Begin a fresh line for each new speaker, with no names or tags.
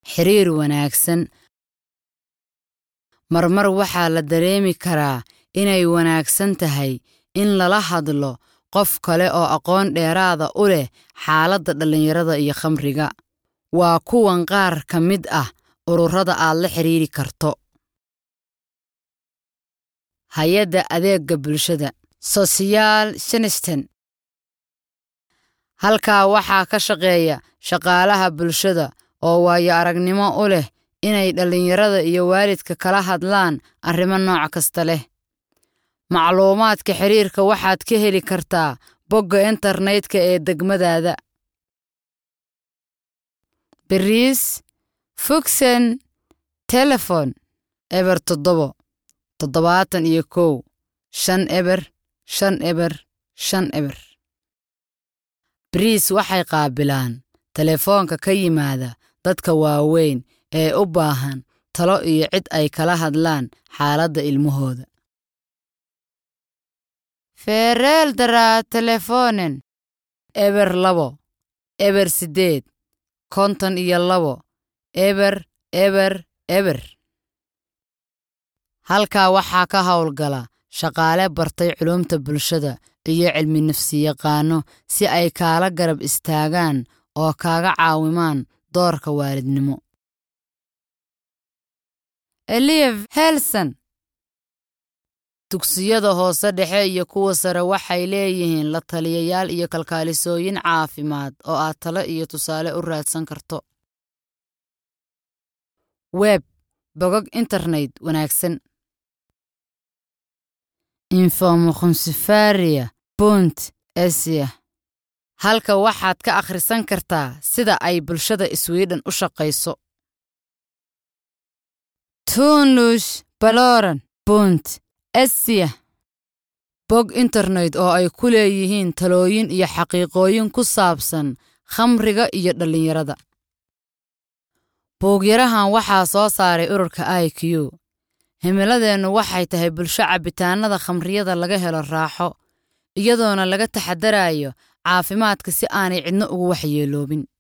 xiriir wanaagsan marmar waxaa la dareemi karaa inay wanaagsan tahay in lala hadlo qof kale oo aqoon dheeraada u leh xaaladda dhallinyarada iyo khamriga waa kuwan qaar ka mid ah ururada aad la xiriiri karto hay-adda adeegga bulshada sosiyaal shinisten halkaa waxaa ka shaqeeya shaqaalaha bulshada oo waayo aragnimo u leh inay dhallinyarada iyo waalidka kala hadlaan arrimo nooc kasta leh macluumaadka xiriirka waxaad ka heli kartaa bogga internetka ee degmadaada bariis fugsen telefon eber toddobo toddobaatan iyo kow shan eber shan eber shan eber bariis waxay qaabilaan telefoonka ka yimaada dadka waaweyn ee u baahan talo iyo cid ay kala hadlaan xaaladda ilmahooda feereeldaraa telefonen eber labo eber siddeed konton iyo labo eber eber eber halkaa waxaa ka howlgala shaqaale bartay culumta bulshada iyo cilmi nafsiyaqaano si ay kaala garab istaagaan oo kaaga caawimaan doorka waalidnimo eliyev helson dugsiyada hoose dhexe iyo kuwa sare waxay leeyihiin la taliyayaal iyo kalkaalisooyin caafimaad oo aad talo iyo tusaale u raadsan karto web bogog internet wanaagsan infomokhonsifaria bunt esya halka waxaad ka akhrisan kartaa sida ay bulshada swiden u shaqayso tunlush baloran bunt esya bog internet oo ay ku leeyihiin talooyin iyo xaqiiqooyin ku saabsan khamriga iyo dhallinyarada buugyarahan waxaa soo saaray ururka i q himiladeennu waxay tahay bulsho cabbitaannada khamriyada laga helo raaxo iyadoona laga taxadarayo caafimaadka si aanay cidno ugu waxyeeloobin